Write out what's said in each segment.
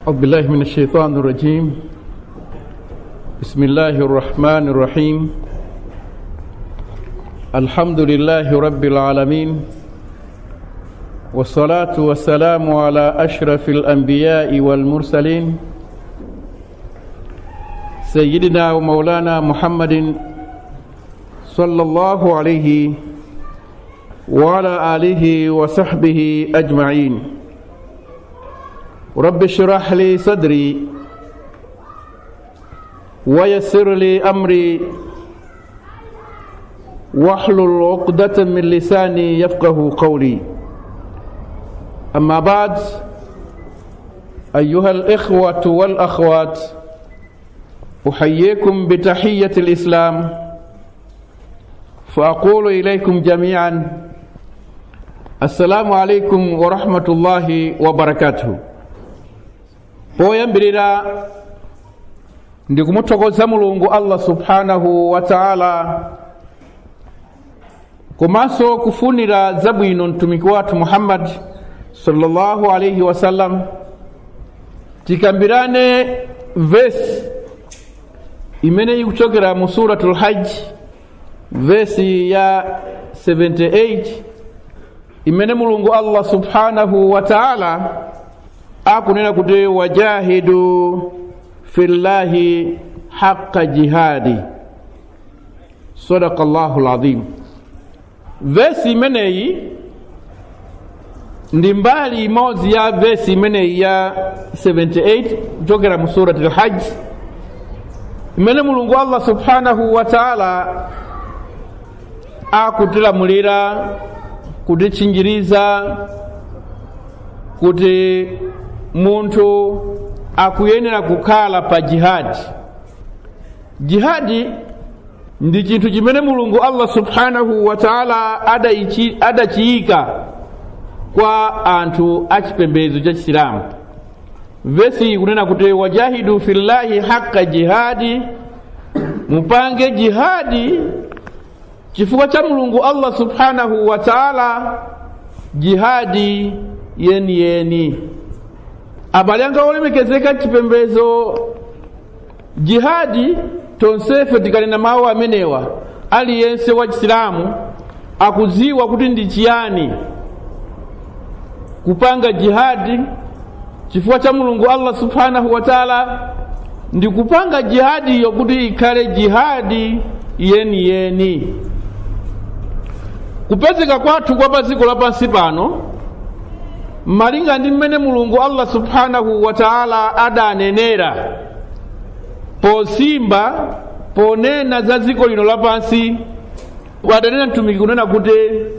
أعوذ بالله من الشيطان الرجيم بسم الله الرحمن الرحيم الحمد لله رب العالمين والصلاة والسلام على أشرف الأنبياء والمرسلين سيدنا ومولانا محمد صلى الله عليه وعلى آله وصحبه أجمعين رب اشرح لي صدري ويسر لي أمري واحلل عقدة من لساني يفقه قولي أما بعد أيها الإخوة والأخوات أحييكم بتحية الإسلام فأقول إليكم جميعا السلام عليكم ورحمة الله وبركاته poyambirira ndikumuthokoza mulungu allah subhanahu wa taala komanso kufunira zabwino mtumiki wathu muhammadi sallallahu alaihi wasallam tikambirane vesi imene ikuchokera mu suratul hajji vesi ya 78 imene mulungu allah subhanahu wa taala akunena kuti wajahidu fillahi haqa jihadi sadaka llahu lazim vesi imeneyi ndi mbali imodzi ya vesi imeneyi ya 78 kuchokera mu surati lhaji imene mulungu allah subhanahu wa taala akutilamulira kutitchinjiriza kuti munthu akuyenera kukhala pa jihadi jihadi ndi chinthu chimene mulungu allah subhanahu wa taala adachiyika kwa anthu achipembedzo cha chisilamu vesi ikunena kuti wajahidu fillahi haqa jihadi mupange jihadi chifukwa cha mulungu allah subhanahu wa taala jihadi yeniyeni yeni. abale anga olemekezeka chipembezo jihadi tonsefe tikanena mawu amenewa aliyense wa chisilamu akuziwa kuti ndi chiyani kupanga jihadi chifukwa cha mulungu allah subhanahu wa taala ndi kupanga jihadi iyo kuti ikhale jihadi yeniyeni yeni. kupezeka kwathu kwa pa dziko lapansi pano malinga ndi mmene mulungu allah subhanahu wa taala adanenera posimba ponena za dziko lino lapansi wadanena mtumiki kunena kuti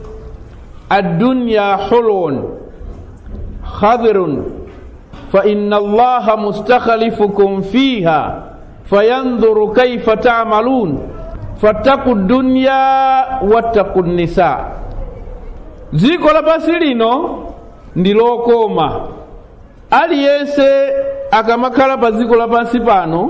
addunya hulun khadhirun fa inna allaha mustakhlifukum fiha fayandhuru kaifa tamalun fattaku dunya wattaku nisa dziko lapansi lino ndi lokoma aliyense akamakhala pa dziko lapansi pano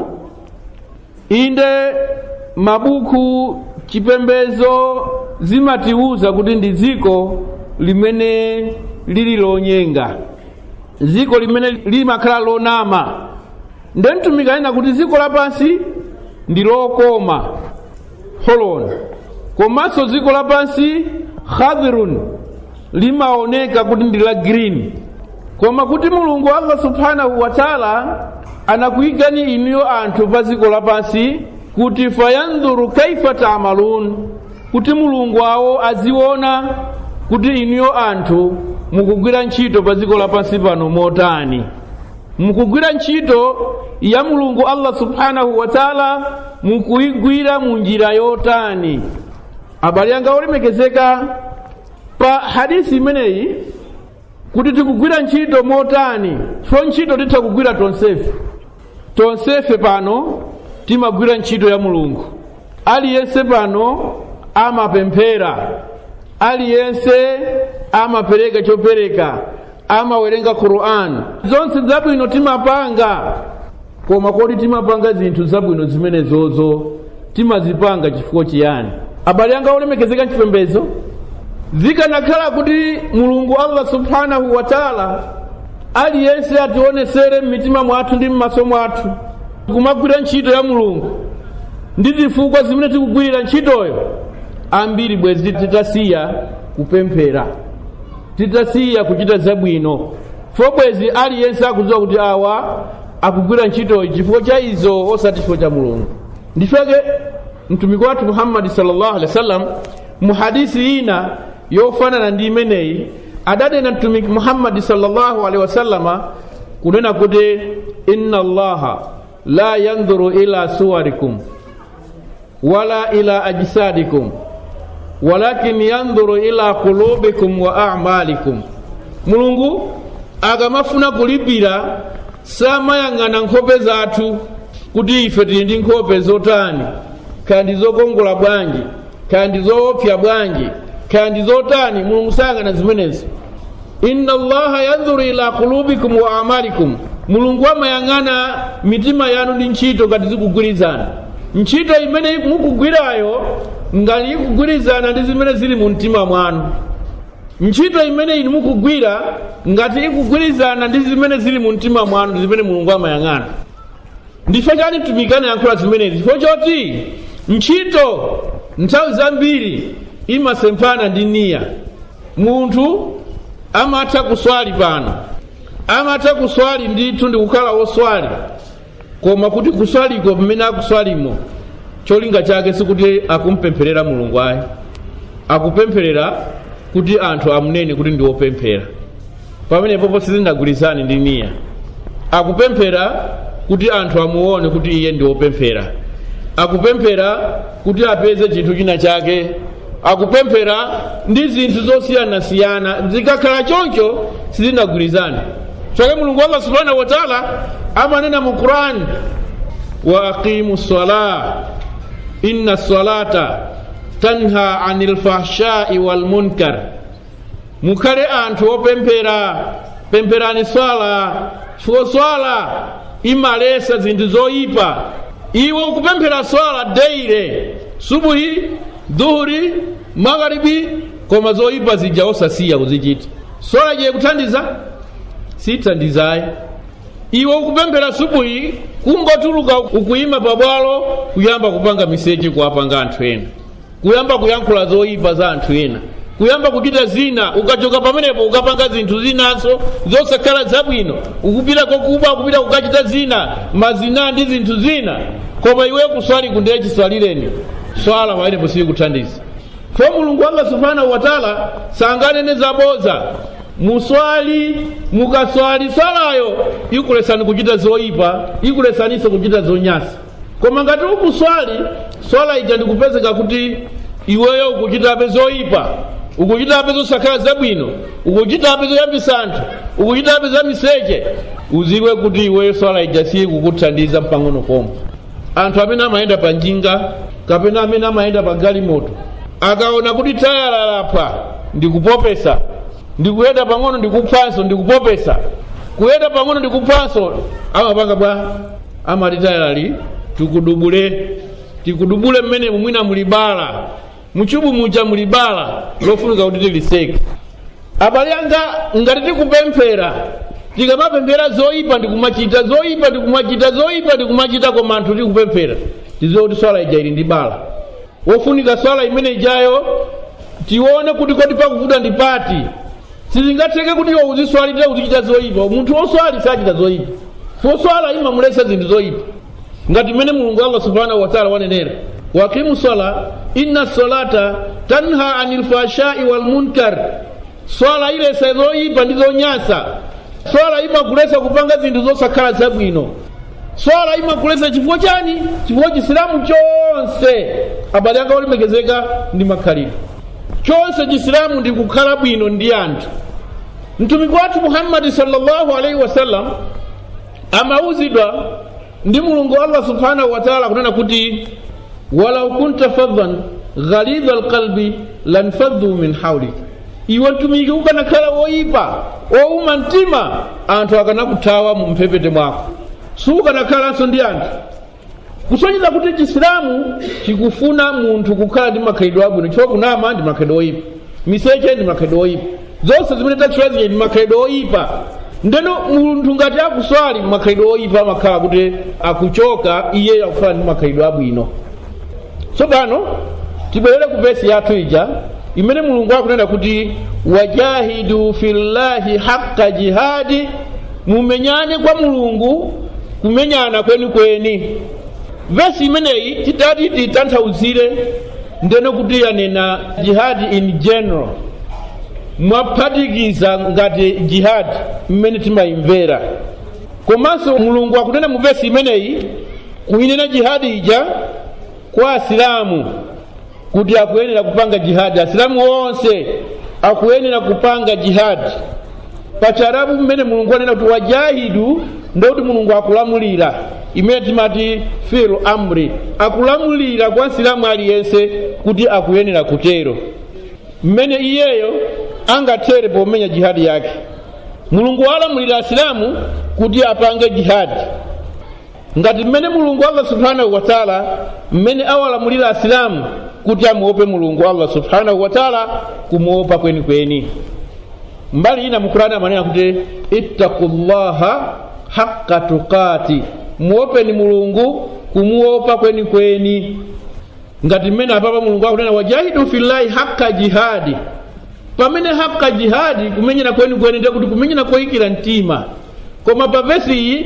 inde mabuku chipembezo zimatiwuza kuti ndi dziko limene lili lonyenga dziko limene limakhala lonama nde mtumiki anena kuti dziko lapansi ndi lokoma holon komanso dziko lapansi khadhirun limaoneka kuti ndi la green koma kuti mulungu allah subhanahu wa taala anakuyikani inuyo anthu pa dziko lapansi kuti fayandhuru kaifa tamalun kuti mulungu awo aziona kuti inuyo anthu mukugwira ntchito pa dziko lapansi pano motani mukugwira ntchito ya mulungu allah subhanahu wa taala mukuyigwira mu njira yotani abale anga olemekezeka pa hadisi imeneyi kuti tikugwira ntchito motani fo ntchito titha kugwira tonsefe tonsefe pano timagwira ntchito ya mulungu aliyense pano amapemphera aliyense amapereka chopereka amawerenga qur'an zonse zabwino timapanga koma kodi timapanga zinthu zabwino zimenezozo timazipanga chifukwa chiyani abale anga olemekezeka mchipembezo zikanakhala kuti mulungu allah subhanahu wa taala aliyense ationesere mmitima mwathu ndi mmaso mwathu kumagwira ntchito ya mulungu ndi zifukwa zimene tikugwirira ntchitoyo ambiri bwezi titasiya kupemphera titasiya kuchita zabwino fo bwezi aliyense akudziwa kuti awa akugwira ntchitoyi chifukwa cha izo osati chifukwa cha mulungu ndifeke mtumiki wathu muhammadi sallallahu alaihi wasallam mu hadisi ina yofanana ndi imeneyi adanena mtumiki muhammadi sallallahu alaihi wasallama kunena kuti inna allaha la yandhuru ila suwarikum wala ila ajsadikum walakin yandhuru ila qulubikum wa a'malikum mulungu akamafuna kulipira samayang'ana nkhope zathu kuti ife tili ndi nkhope zotani kaya ndi zokongola bwanji kaya ndi zoopsa bwanji kaya ndi zotani mulungu sayang'ana zimenezi inna allaha yandhuru ila qulubikum wa amalikum mulungu amayang'ana mitima yanu ndi ntchito ngati zikugwirizana ntchito imene mukugwirayo ngati ikugwirizana ndi zimene zili mu mtima mwanu ntchito imene inu mukugwira ngati ikugwirizana ndi zimene zili mu mtima mwanu ndi zimene mulungu amayang'ana ndife chani mtumiki anayankhula zimenezi chifukwa choti ntchito nthawi zambiri imasemphana ndi niya munthu amatha kuswali pano amatha kuswali ndithu ndi kukhala woswali koma kuti kuswaliko pamene akuswalimo cholinga chake sikuti akumpempherera mulungu ayi akupempherera kuti anthu amunene kuti ndi wopemphera pamenepopo sizinagwirizane ndi niya akupemphera kuti anthu amuone kuti iye ndi wopemphera akupemphera kuti apeze chinthu china chake akupemphera ndi zinthu zosiyanasiyana zikakhala choncho sizinagwirizane chake mulungu allah subhanahu wataala amanena mu qurani wa aqimu sala inna salata tanha ani lfahshai walmunkar mukhale anthu opemphera pempherani swala chifukwa swala imalesa zinthu zoyipa iwe ukupemphera swala deire subuhi dhuhuri magharibi koma zoyipa zija osasiya kuzichita swala je kuthandiza sithandizayi iwe ukupemphera subuhi kungotuluka ukuyima pabwalo kuyamba kupanga miseche kuwapanga anthu ena kuyamba kuyankhula zoyipa za anthu ena kuyamba kuchita zina ukachoka pamenepo ukapanga zinthu zinaso zosakhala zabwino ukupita kokuba ukupita kukachita zina mazina ndi zinthu zina koma iwe kuswali kundeye chiswalireni swala pamenepo sikuthandiza fo mulungu wanga subhanahu wataala sanganene zaboza muswali mukaswali swalayo ikulesani kuchita zoyipa ikulesaninso kuchita zonyasa koma ngati ukuswali swala ija ndikupezeka kuti iweyo ukuchitabe zoyipa ukuchitabe zosakhala zabwino ukuchitabe zoyambisa anthu ukuchitabe za miseche uziwe kuti iweyo swala ija sikukuthandiza mpang'ono komwe anthu amene amayenda pa njinga kapena amene amayenda pa galimoto akaona kuti tayala lapha ndikupopesa ndikuyenda pang'ono ndikuphanso ndikupopesa kuyenda pang'ono ndikuphanso amapanga bwa amati tayalali tikudubule tikudubule mmenemu mwina mulibala muchubu muja mulibala lofunika kuti tiliseke abale anga ngati tikupemphera tikamapemphera zoyipa ndikumachita zoyipa ndikumachita zoyipa ndikumachita koma anthu tikupemphera tiziwe kuti swala ija ili ndi bala wofunika swala imene ijayo tione kuti kodi pakuvuta ndi pati sizingatheke kuti iwe uziswalire uzichita zoyipa munthu woswali sachita zoyipa foswala imamulesa zinthu zoyipa ngati mmene mulungu allah subhanahu wataala wanenera waqimu sala inna salata tanha ani lfashai walmunkar swala ilesa zoyipa ndi zonyasa swala imakulesa kupanga zinthu zosakhala zabwino swala imakulesa chifukwa chani chifukwa chisilamu chonse abale anga olemekezeka ndi makhalidwe chonse chisilamu ndi kukhala bwino ndi anthu mtumiki wathu muhammadi sallallahu alaihi wasallam amauzidwa ndi mulungu allah subhanahu wataala kunena kuti walau kunta faddan ghalidha alqalbi lanfaddu min haulik iwe mtumiki ukanakhala woyipa wowuma mtima anthu akanakuthawa mu mphepete mwako sukanakhalanso ndi anthu kusonyeza kuti chisilamu chikufuna munthu kukhala ndi makhalidwe abwino chifukwa kunama ndi makhalidwe oyipa miseche ndi makhalidwe oyipa zonse zimene tatchulaziye ndi makhalidwe oyipa ndeno munthu ngati akuswali makhalidwe oyipa amakhala kuti akuchoka iye akufana ndi makhalidwe abwino tsopano tibwerere ku vesi yathu ija imene mulungu akunena kuti wajahidu fillahi haqqa jihadi mumenyane kwa mulungu kumenyana kwenikweni vesi imeneyi titati titanthauzire ndeno kuti yanena jihadi in general mwaphatikiza ngati jihadi mmene timayimvera komanso mulungu akunena mu vesi imeneyi kuyinena jihadi ija kwa asilamu kuti akuyenera kupanga jihadi asilamu onse akuyenera kupanga jihadi pacharabu mmene mulungu anena kuti wajahidu ndoti mulungu akulamulira imene timati filu amri akulamulira kwa nsilamu aliyense kuti akuyenera kutero mmene iyeyo angathere pomenya jihadi yake mulungu walamulira asilamu kuti apange jihadi ngati mmene mulungu allah subhanahu wa taala mmene awalamulira asilamu kuti amuope mulungu allah subhanahu wa taala kumuopa kwenikweni mbali ina mukurani amanena kuti ittaqullaha haqqa tuqati muopeni mulungu kumuopa kwenikweni ngati mmene apapa mulungu akunena wajahidu fillahi haqqa jihadi pamene haqqa jihadi kumenyera kwenikweni ndiye kuti kumenyera koyikira mtima koma pa vesi iyi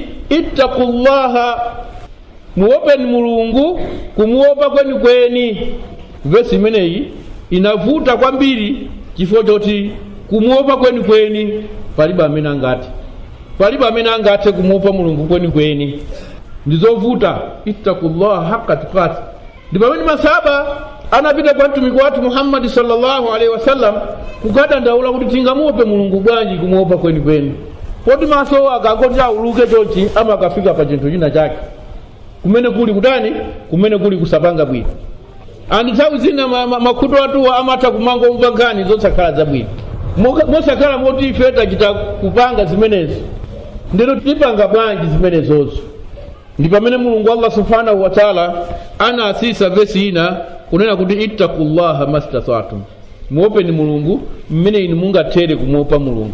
ittaqullaha muopeni mulungu kumuopa kwenikweni vesi imeneyi inavuta kwambiri chifukwa choti kumuopa kwenikweni palibe amene angati palibe amene angathe kumuopa mulungu kwenikweni ndizovuta ittaqullaha haqqa tukati ndi pamene masaba anapita kwa mtumiki wathu muhammadi sallallahu alaihi wasallam kukadandaula kuti tingamuope mulungu bwanji kumuopa kwenikweni poti maso akangoti auluke chonchi ama akafika pa chinthu china chake kumene kuli kutani kumene kuli kusapanga bwino andi nthawi zina makhutu atuwa amatha kumangomva nkhani zosakhala zabwino mosakhala moti ife tachita kupanga zimenezi ndino tipanga bwanji zimenezozo ndi pamene mulungu allah subhanahu wa taala anasisa vesi ina kunena kuti ittaqullaha mastata'tum muopeni mulungu mmene inu mungathere kumuopa mulungu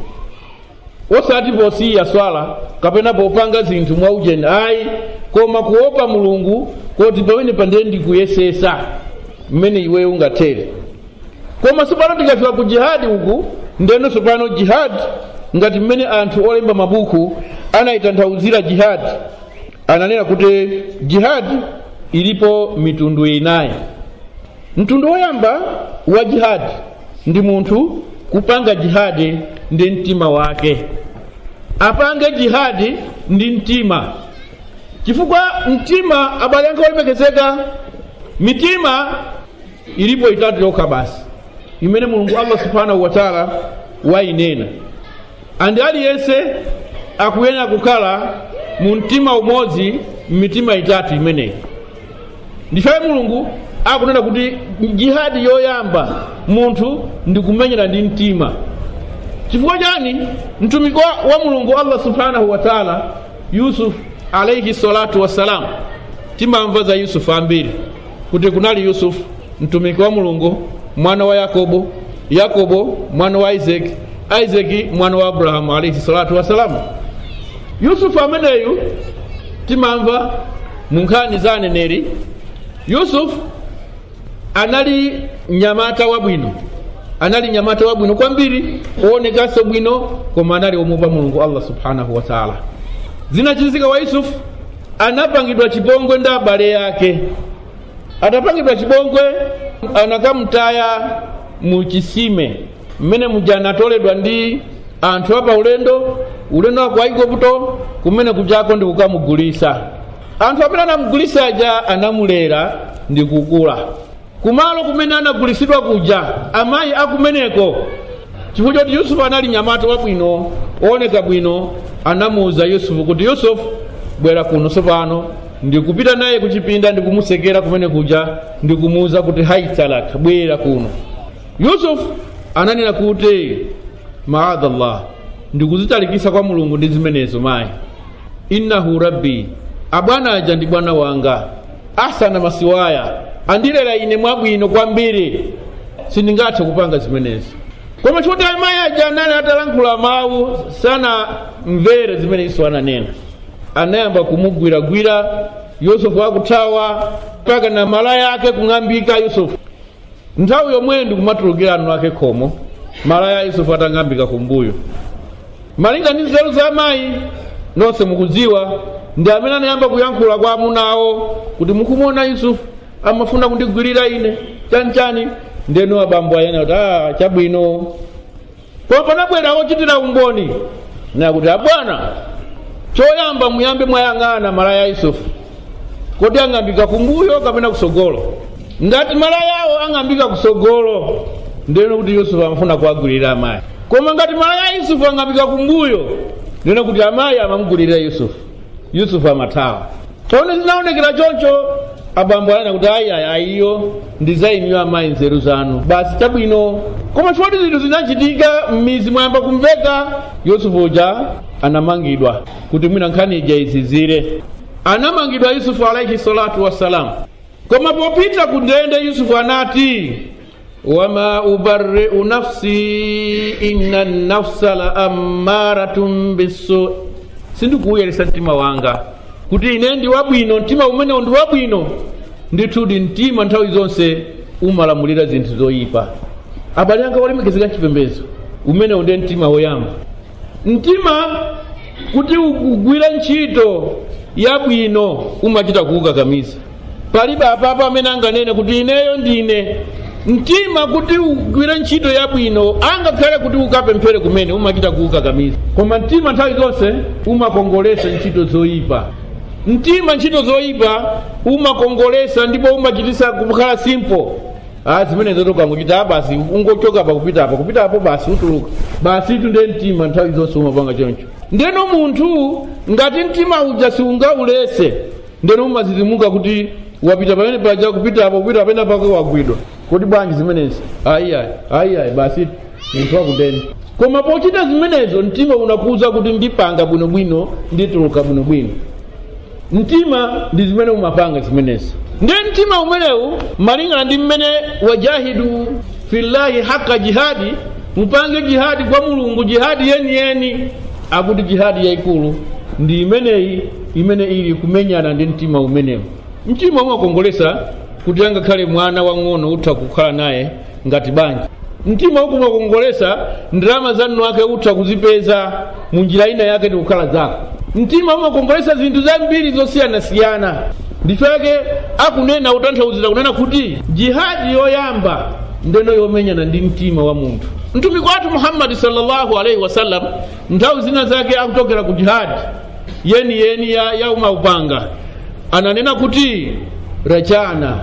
osati posiya swala kapena popanga zinthu mwaujeni ayi koma kuopa mulungu koti pamene pandiye ndikuyesesa mmene iweyo ungathere koma sopano tikafika ku jihadi uku ndeno sopano jihadi ngati mmene anthu olemba mabuku anayitanthauzira jihadi ananena kuti jihadi ilipo mitundu inayi mtundu woyamba wa jihadi ndi munthu kupanga jihadi ndi mtima wake apange jihadi ndi mtima chifukwa mtima abale anga olemekezeka mitima ilipo itatu yokha basi imene mulungu allah subhanahu wa taala wayinena andi aliyense akuyenera kukhala mu mtima umodzi m'mitima itatu imeneyi ndifaye mulungu akunena kuti jihadi yoyamba munthu ndikumenyera ndi mtima chifukwa chani mtumiki wa, wa mulungu allah subhanahu wa taala yusuf alaihi salatu wassalam timamva za yusufu ambiri kuti kunali yusufu mtumiki wa mulungu mwana wa yakobo yakobo mwana wa isaki isaki mwana wa abrahamu alaihi salatu wassalamu yusufu ameneyu timamva mu nkhani za aneneri yusufu anali nyamata wabwino anali nyamata wabwino kwambiri oonekanso bwino koma anali omuopa mulungu allah subhanahu wa taala zinachizika wa yusufu anapangidwa chipongwe ndi abale yake atapangidwa chipongwe anakamtaya mu chisime mmene muja anatoledwa ndi anthu apa ulendo ulendo wa ku aigupto kumene kujako ndi kukamugulisa anthu amene anamugulisa aja anamulera ndi kukula kumalo kumene anagulisidwa kuja amayi akumeneko chifukwa choti yusufu anali nyamata wabwino wooneka bwino anamuwuza yusufu kuti yusufu bwera kuno sopano ndikupita naye kuchipinda ndikumusekera kumene kuja ndikumuwuza kuti haitalak bwera kuno yusufu ananena kuti maadallah ndikuzitalikisa kwa mulungu ndi zimenezo mayi innahu rabbi abwana aja ndi bwana wanga ahsana masiwaya andilera ine mwabwino kwambiri sindingathe kupanga zimenezi koma choti amayi aja anali atalankhula mawu sana mvere zimene yesu ananena anayamba kumugwiragwira yusufu akuthawa mpaka na malaya ake kung'ambika yusufu nthawi yomweyo ndikumatulukira anu ake khomo malaya yusufu atang'ambika kumbuyo malinga ndi nzeru za amayi nonse mukudziwa ndi amene anayamba kuyankhula kwa amunawo kuti mukumuona yusufu amafuna kundigwirira ine chanichani ndeno abambo ayena kuti a chabwino koma panabwera ochitira umboni nakuti abwana choyamba muyambe mwayang'ana malaya a yusufu kuti ang'ambika kumbuyo kapena kusogolo ngati malayawo ang'ambika kusogolo ndeno kuti yusufu amafuna kuwagwirira amayi koma ngati malaya a yusufu ang'ambika kumbuyo ndeno kuti amayi amamugwirira yusufu yusufu amathawa tsono zinaonekera choncho abambo anena kuti ayi ayi ayiyo ndizayimiwa amayi nzeru zanu basi chabwino koma choti zinthu zinachitika m'mizi mwayamba kumveka yusufu uja anamangidwa kuti mwina nkhani ija izizire anamangidwa yusufu alaihi salatu wassalamu koma popita ku ndende yusufu anati wama ubarri'u nafsi inna nafsa la ammaratun bisu sindikuwuyeresa mtima wanga kuti ine ndi wabwino mtima umenewo ndi wabwino ndithudi mtima nthawi zonse umalamulira zinthu zoyipa abale anga olemekezeka mchipembedzo umenewo ndiye mtima woyamba mtima kuti ugwire ntchito yabwino umachita kuwukakamiza palibe apapo amene anganene kuti ineyo ndine mtima kuti ugwire ntchito yabwino angakhale kuti ukapemphere kumene umachita kuwukakamiza koma mtima nthawi zonse umakongolesa ntchito zoyipa mtima ntchito zoyipa umakongolesa ndipo umachitisa kukhala simple ah zimenezo tokangochita basi ungochoka pa kupita apa kupita apo basi utuluka basi itu ndiye mtima nthawi zonse umapanga choncho ndeno munthu ngati mtima uja siungaulese ndeno umazizimuka kuti wapita pamene paja kupita apo kupita pamene pake wagwidwa kodi bwanji zimenezi ayiayi ayiayi basi munthu wakundeni koma pochita zimenezo mtima unakuza kuti ndipanga bwinobwino ndituluka bwinobwino mtima ndi zimene umapanga zimenezi ndiye mtima umenewu malingana ndi mmene wajahidu fillahi haka jihadi mupange jihadi kwa mulungu jihadi yeniyeni akuti jihadi yayikulu ndi imeneyi imene ili kumenyana ndi mtima umenewu mtima umakongolesa kuti angakhale mwana wang'ono utha kukhala naye ngati banja mtima ukumakongolesa ndalama zanu ake utha kuzipeza mu njira ina yake ndi kukhala zako mtima umakongolesa zinthu zambiri zosiyanasiyana ndifeke akunena utanthauzira kunena kuti jihadi yoyamba ndeno yomenyana ndi mtima wa munthu mtumiki wathu muhammadi sallallahu alaihi wasallam nthawi zina zake akutokera ku jihadi yeni yeni ya, ya umaupanga ananena kuti rajana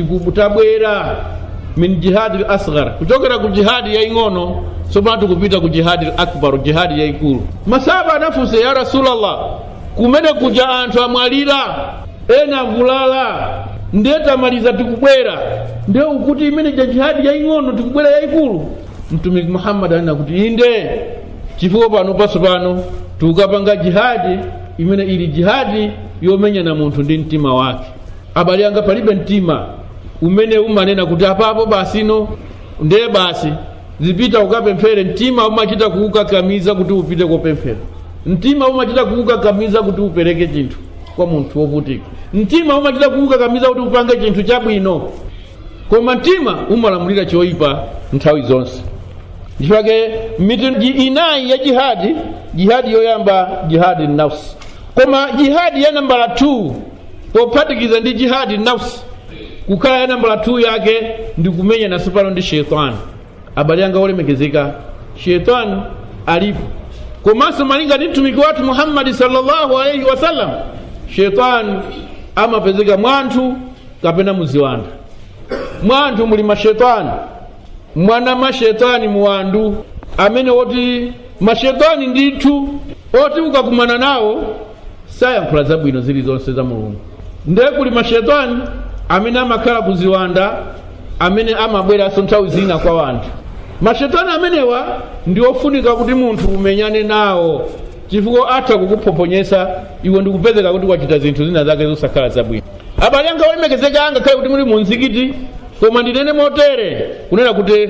tabwera min jihadi l asghar kuchokera ku jihadi yaing'ono tsopano tikupita ku jihadi l akbar jihadi yayikulu masaba anafunsa ya rasulallah kumene kuja anthu amwalira ena avulala ndiye tamaliza tikubwera ndiye ukuti imene ja jihadi yaing'ono tikubwera yayikulu mtumiki muhammadi anena kuti inde chifukwa pano paso pano tikukapanga jihadi imene ili jihadi yomenyana munthu ndi mtima wake abale anga palibe mtima umene umanena kuti apapo basino ndiye basi zipita ukapemphere mtima umachita kuukakamiza kuti upite kopemphera mtima umachita kuukakamiza kuti upereke chinthu kwa munthu wovutika mtima umachita kuukakamiza kuti upange chinthu chabwino koma mtima umalamulira choyipa nthawi zonse ndichifake mitundu inayi ya jihadi jihadi yoyamba jihadi nafsi koma jihadi ya nambala 2 pophatikiza ndi jihadi nafsi kukhala ya nambala 2 yake ndi kumenya naso pano ndi shetani abale anga olemekezeka shetani alipo komanso malinga ndi mtumiki wathu muhammadi sallallahu alaihi wasallam shetani amapezeka mwanthu kapena muziwanda mwanthu muli mashetani mwana mashetani muwandu amene woti mashetani ndithu oti ukakumana nawo sayankhula zabwino zilizonse za mulungu ndiye kuli mashetani amene amakhala kuziwanda amene amabweranso nthawi zina kwa wanthu mashetani amenewa ndi ofunika kuti munthu umenyane nawo chifukwa atha kukuphoponyesa iwe ndikupezeka kuti wachita zinthu zina zake zosakhala zabwino abale anga olemekezeka angakhale kuti muli mu mzikiti koma ndinene motere kunena kuti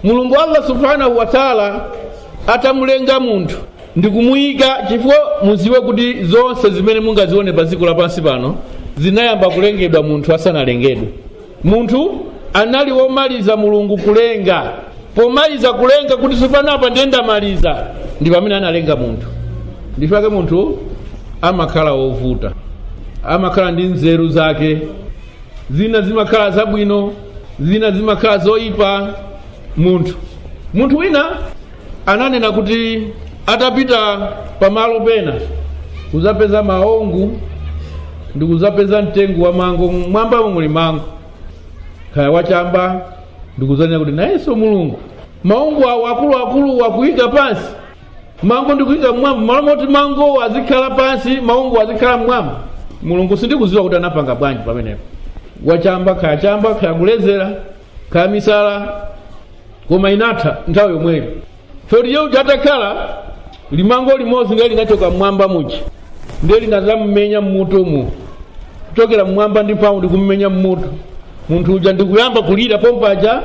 mulungu allah subhanahu wa taala atamulenga munthu ndikumuyika chifukwa muziwe kuti zonse zimene mungazione pa dziko lapansi pano zinayamba kulengedwa munthu asanalengedwe munthu anali womaliza mulungu kulenga pomaliza kulenga kuti sipanapa ndiye ndamaliza ndi pamene analenga munthu ndifake munthu amakhala wovuta amakhala ndi nzeru zake zina zimakhala zabwino zina zimakhala zoyipa munthu munthu wina ananena kuti atapita pamalo pena kuzapeza maongu ndi kuzapeza mtengo wa mango mwambamo muli mango kaya wachamba ndikuzanena kuti nayenso mulungu maungu awo akuluakulu akuyika pansi mango ndikuyika mmwamba malo moti mango azikhala pansi maungu azikhala mmwamba mulungu sindikuziwa kuti anapanga bwanji pamenepo wachamba kaya chamba kaya kulezera kaya misala koma inatha nthawi yomweyo choti yeuja atakhala limango limodzi ndiye linachoka mmwamba muchi ndiye linazamumenya mmutumu kuchokera mmwamba ndi mphamvu ndikummenya mmutu munthu uja ndikuyamba kulira pompaja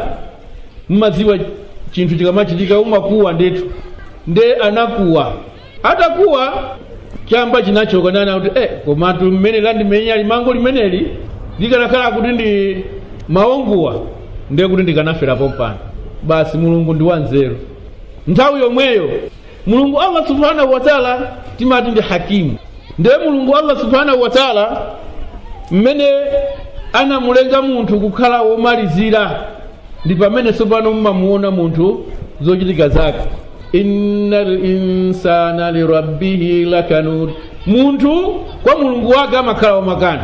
mmaziwa chinthu chikamachitika umakuwa ndithu nde anakuwa atakuwa chamba chinachoka nana kuti eh, komatu mmene landimenya limango limeneli likanakhala kuti ndi maonguwa ndiye kuti ndikanafera pompano basi mulungu ndi wanzeru nthawi yomweyo mulungu allah subhanahu wa taala timati ndi hakimu ndiye mulungu allah subhanahu wa taala mmene anamulenga munthu kukhala womalizira ndi pamene tsopano mmamuona munthu zochitika zake inna linsana lirabbihi lakanud munthu kwa mulungu wake amakhala wamakani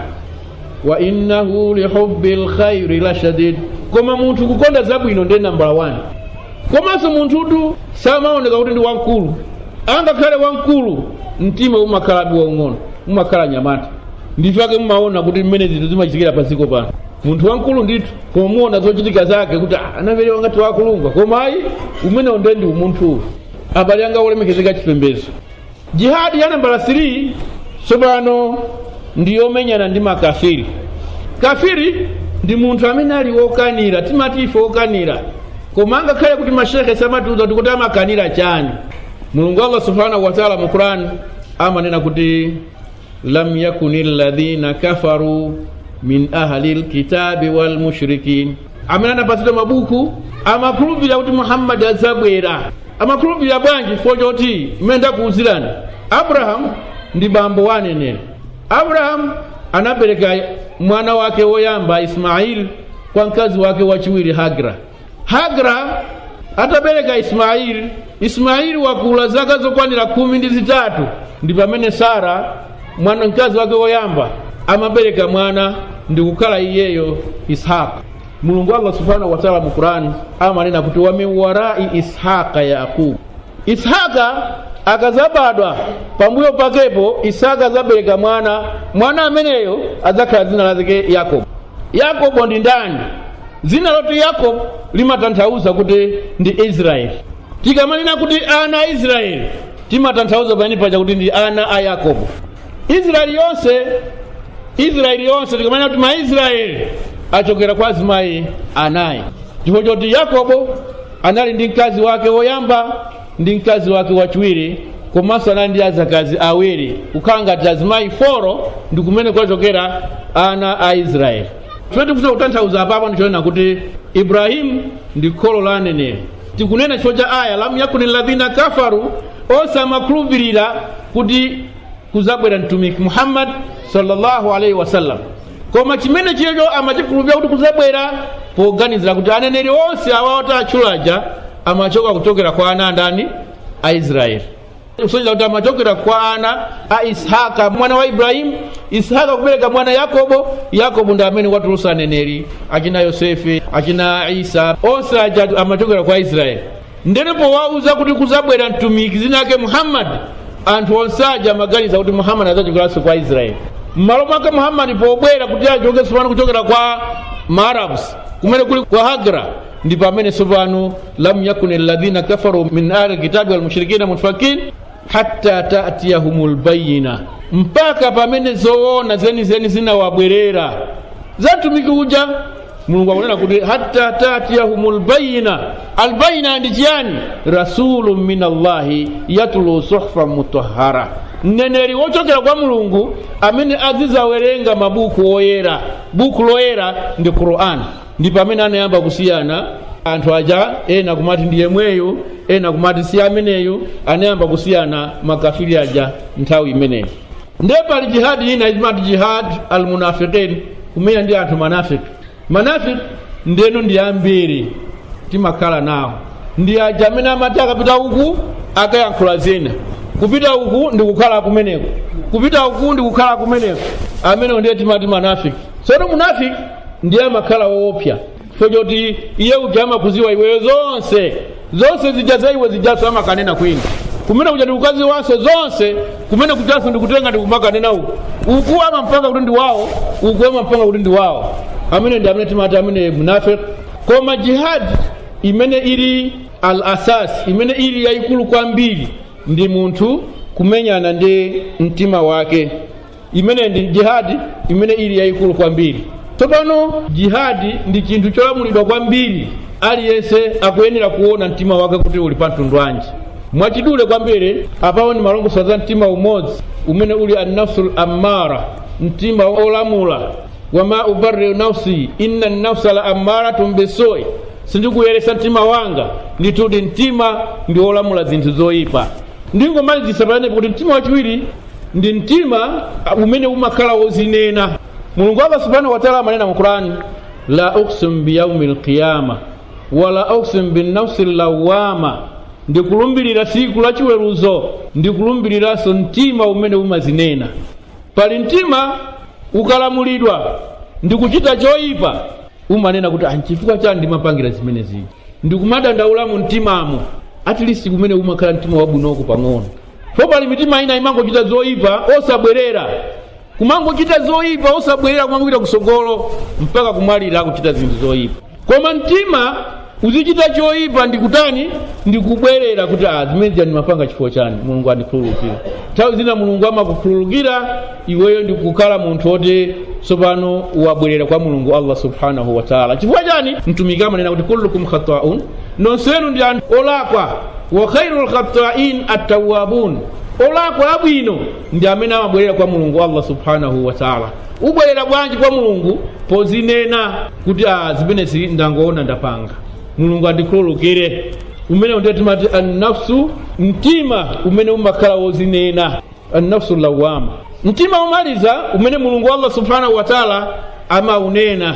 wa innahu lihubbi lkhairi lashadid koma munthu kukonda zabwino ndiye nambala 1 komanso munthutu samaoneka kuti ndi wamkulu angakhale wamkulu mtima umakhalabe waung'ono umakhala nyamata ndifake mumaona kuti mmene zinthu zimachitikira paziko pano munthu wamkulu ndithu koma muona zochitika zake kuti anapelewa ngati wakulungwa koma ayi umenewo ndiye ndi umunthu abale anga olemekezeka chipembedzo jihadi ya nambala 3 tsopano ndi yomenyana ndi makafiri kafiri ndi munthu amene ali wokanira timati ife wokanira koma angakhale kuti mashekhe samatiuza kuti kuti amakanira chani mulungu allah subhanahu wataala mu quran amanena kuti lam yakuni alladhina kafaru min ahli lkitabi walmushrikin amene anapatsidwa mabuku amakhulupirira kuti muhammadi adzabwera amakhulupirira bwanji chifukwa choti imene ndakuwuzirani abrahamu ndi bambo wa aneneri abrahamu anabereka mwana wake woyamba ismaili kwa mkazi wake wachiwiri hagra hagra atabereka ismaili ismaili wakula zaka zokwanira khumi ndi zitatu ndi pamene sara mwana mkazi wake woyamba amabereka mwana ndi kukhala iyeyo ishaqa mulungu allah subhanahu wataala mu qurani amanena kuti wa min warai ishaqa yaqubu ishaqa akazabadwa pambuyo pakepo isaka azabereka mwana mwana ameneyo adzakhala dzina lake yakobo yakobo ndi ndani dzina loti yakobo limatanthauza kuti ndi israeli tikamanena kuti ana a israeli timatanthauza pamene paja kuti ndi ana a yakobo israeli yonse israeli yonse tikamanena kuti maisraeli achokera kwa azimayi anayi chifukwa choti yakobo anali ndi mkazi wake woyamba ndi mkazi wake wachiwiri komanso anali ndi azakazi awiri kukhala ngati azimayi foro ndi kumene kwachokera ana a israeli chifukwa tikufuna kutanthauza apapo ndichonena kuti ibrahimu ndi kholo la aneneri tikunena chifukwa cha aya lam yakuni ladhina kafaru onse amakhulupirira kuti kuzabwera mtumiki muhammad sallallahu alaihi wasallam koma chimene chiyecho amachikhulupirira kuti kuzabwera poganizira kuti aneneri onse awawo atchulaja amachoka kuchokera kwa ana andani a israeli kusonyeza kuti amachokera kwa ana a ishaka mwana wa ibrahimu ishaka kubereka mwana yakobo yakobo ndi amene watulutsa aneneri achina yosefe achina isa onse aja amachokera kwa israeli ndenepo wauza kuti kuzabwera mtumiki zina ake muhammadi anthu onse aja amaganiza kuti muhammadi adzachokeranso kwa israeli m'malo mwake muhammadi pobwera kuti achoke tsopano kuchokera kwa maarabs kumene kuli kwa hagra ndi pamene tsopano lam yakuni alladhina kafaru min ahli lkitabi walmushrikina munfakin hatta tatiyahum lbayina mpaka pamene zoona zenizeni zinawabwerera za mtumiki uja mulungu akunena kuti hatta tatiyahum lbayina albayina ndi chiyani rasulun min allahi yatlu suhfan mutahara mneneri wochokera kwa mulungu amene azizawerenga mabuku oyera buku loyera ndi qur'ani ndipo amene anayamba kusiyana anthu aja ena kumati ndi yemweyo ena kumati si ameneyo anayamba kusiyana makafiri aja nthawi imeneyi nde pali jihadi ina imati jihad almunafiqin kumenya ndi anthu manafiki manafiki ndeno ndi ambiri timakhala nawo ndi aja amene amati akapita uku akayankhula zina kupita uku ndi kukhala kumeneko kupita uku ndi kukhala kumeneko amenewo ndiye timati manafiki tsono munafiki ndiye amakhala woopsa chifukwa choti iye uja amakuziwa iweyo zonse zonse zija za iwe zijaso amakanena kwina kumene kuja ndi ukazi wanso zonse kumene kujaso ndikutenga ndikumakanena uku uku amampanga kuti ndi wawo uku amampanga kuti ndi wawo amene ndi amene timati amene munafik koma jihadi imene ili al asas imene ili yayikulu kwambiri ndi munthu kumenyana ndi mtima wake imene ndi jihadi imene ili yayikulu kwambiri tsopano jihadi ndi chinthu cholamulidwa kwambiri aliyense akuyenera kuona mtima wake kuti uli pa mtundu wanji mwachidule kwambiri apawo ndi malongoso za mtima umodzi umene uli annafsul ammara mtima olamula wama ubariu nafsi inna nafsa la ammaratun bisoi sindikuyeresa mtima wanga nditudi mtima ndi olamula zinthu zoyipa ndingomalizisa pamenepo kuti mtima wachiwiri ndi mtima umene umakhala wozinena mulungu allah subhanahu wataala amanena mu qurani la uksim biyaumi lqiyama wala uksim binnafsi lawama ndikulumbirira tsiku la chiweruzo ndikulumbiriranso mtima umene umazinena pali mtima ukalamulidwa ndikuchita choyipa umanena kuti anchifukwa chani ndimapangira zimene zija ndikumadandaula mu mtimamo at least kumene umakhala mtima wabwinoko pang'ono po pali mitima ina imangochita zoyipa osabwerera kumangochita zoyipa osabwerera kumangopita kusogolo mpaka kumwalira akuchita zinthu zoyipa koma mtima uzichita choyipa ndikutani ndikubwerera kuti a zimene zija ndimapanga chifukwa chani mulungu andikhululukira nthawi zina mulungu amakukhululukira iweyo ndikukhala munthu woti tsopano wabwerera kwa mulungu allah subhanahu wataala chifukwa chani mtumiki amanena kuti kullukum khataun nonsenu ndi anthu olakwa wa khairu lkhatain attawabun olakwa abwino ndi amene amabwerera kwa mulungu allah subhanahu wataala ubwerera bwanji kwa mulungu pozinena kuti a zimenezi ndangoona ndapanga mulungu andikhululukire umene ndiye timati annafsu mtima umene umakhala wozinena annafsu lawama mtima umaliza umene mulungu allah subhanahu wataala amaunena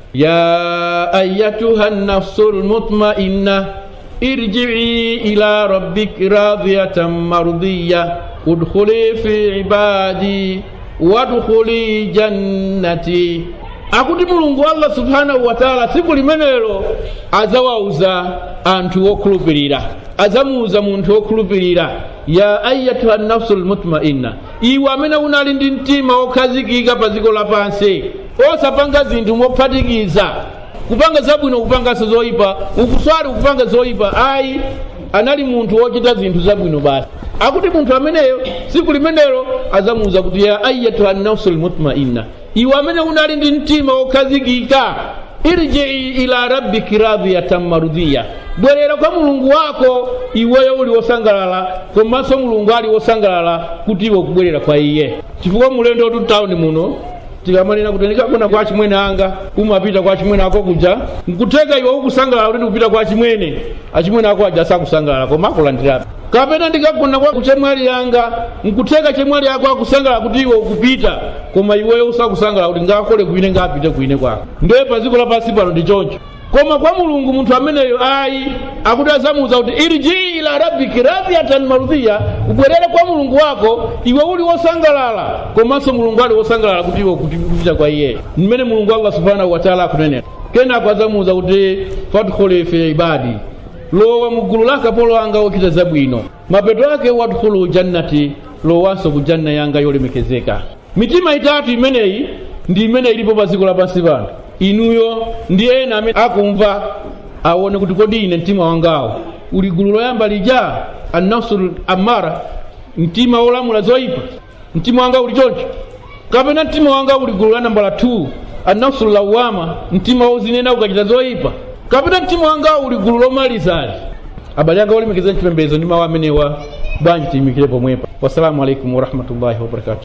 ya ayatuha nafsu lmutmainna irjii ila rabbiki radiyatan mardiya udkhuli fi ibadi wadkhuli jannati akuti mulungu allah subhanahu wataala tsiku limenelo azawauza anthu okhulupirira azamuuza munthu wokhulupirira ya ayatuha nafsu lmutmainna iwe amene unali ndi mtima wokhazikika pa dziko lapansi osapanga zinthu mophatikiza kupanga zabwino kupanganso zoyipa ukuswali ukupanga zoyipa ayi anali munthu wochita zinthu zabwino basi akuti munthu ameneyo tsiku limenelo azamuuza kuti ya ayatuha nafsu lmutmainna iwe amene unali ndi mtima wokhazikika irjii ila rabbiki radiyatan marudhiya bwerera kwa mulungu wako iweyo uli wosangalala komanso mulungu ali wosangalala kuti iwe kubwerera kwa iye chifukwa mulendo tu tawundi muno tikamanena kuti ndikagona kwa chimwene anga umapita kwa chimwene ako kuja nkuteka iwe ukusangalala kuti ndikupita kwa chimwene achimwene ako aja sakusangalala koma akulandirabe kapena ndikagona kwa chemwali yanga nkuteka chemwali yako akusangalala kuti iwe ukupita koma iweyo usakusangalala kuti ngakole kwine ngapite kwine kwako ndiye pa dziko lapansi pano ndi choncho koma kwa mulungu munthu ameneyo ayi akuti azamuuza kuti irjii ila rabbiki radiyatan marudhiya ubwerere kwa mulungu wako iwe uli wosangalala komanso mulungu ali wosangalala kuti iwe kupita kwa iye mmene mulungu allah subhanahu wataala akunenera kenako azamuuza kuti fadkhuli fi ibadi lowa mugulu la akapolo anga ochita zabwino mapeto ake wadkhulu jannati lowanso ku janna yanga yolemekezeka mitima itatu imeneyi ndi imene ilipo pa dziko lapansi pano inuyo ndi ena amene akumva aone kuti kodi ine mtima wangawo uli gulu loyamba lija annafsul amara mtima wolamula zoyipa mtima wanga uli choncho kapena mtima wanga uli gulu la nambala 2 annafsu lawama mtima wozinena ukachita zoyipa kapita mtima wanga uli gulu lomalizali abale anga olemekeza chipembedzo ndi mawu amenewa bwanji tiyimikire pomwepa wassalamu alaikum warahmatullahi wabarakatu